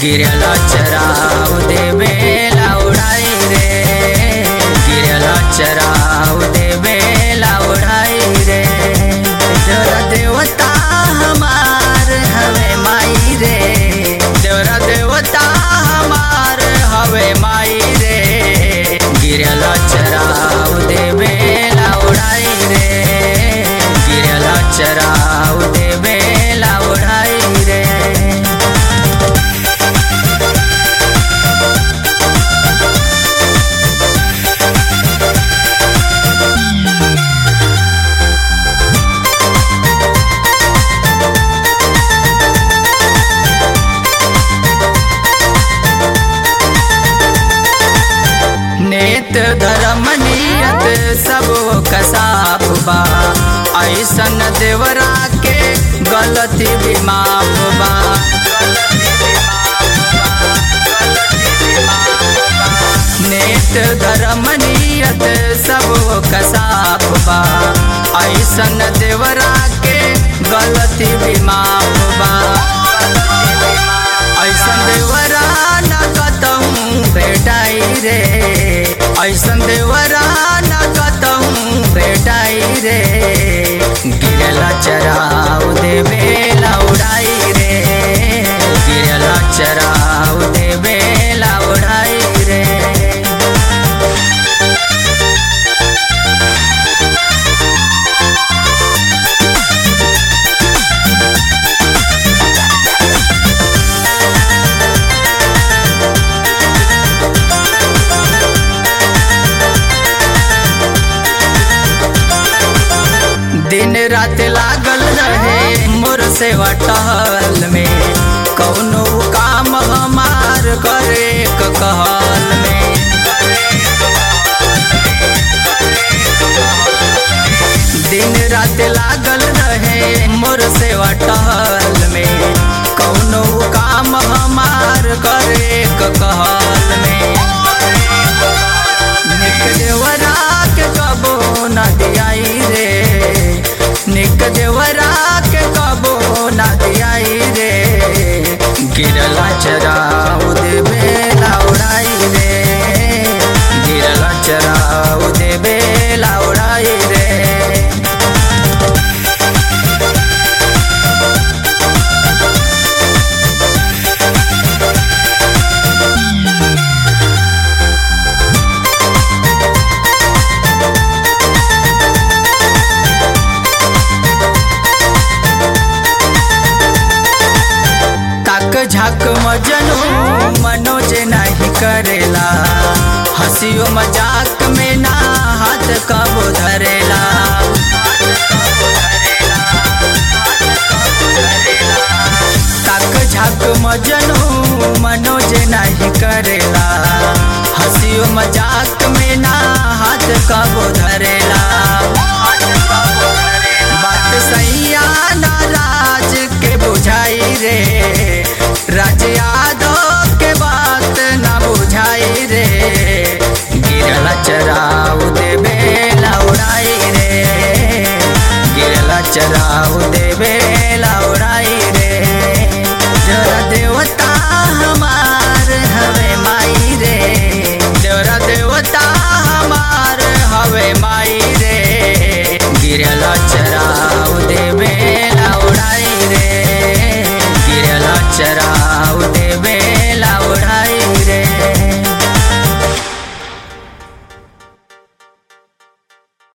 गिरला चराव देवे लाउड़ाई रे गिरला चराव देवे लाउड़ाई रे देवरा देवता हमार हवे माई रे देवरा देवता हमार हवे माई रे गिरला चराव देवे लाउड़ाई रे गिरला चराव देवे लाउड़ाई रे नेत धर्म नियत सब कसाप बा ऐसन देवरा के गलती भी माफ बा नेत धर्म नियत सब कसाप बा ऐसन देवरा के गलती भी माफ बा ऐसन देवरा न कतहूँ भेटाई रे ऐसन देवरा न कतहूँ भेटाई रे गिरला चराव देवे लौड़ाई रे गिरला चराव देवे लौड़ाई रे दिन रात लागल रहे मोर सेवा टहल में कौनो काम हमार करे क कहल में दिन रात लागल रहे मोर सेवा टहल में कौनो काम हमार करे क कहल में निक देवरा के कबो न दियाई रे निक देवरा के कबो न दियाई रे गिरला चराउ देवे लाउड़ाई रे गिरला चराउ देवे लाउड़ाई रे ताक झाक मजनू मनोज नहीं करेला हंसियो मजाक में ना हाथ कबो धरेला ताक झाक मजनू मनोज नहीं करेला हंसियो मजाक में ना हाथ कबो धरेला बात सैया नाराज के बुझाई रे राज यादव के बात ना बुझाई रे गिरला चराउ देवे लौड़ाई रे गिरला चराउ देवे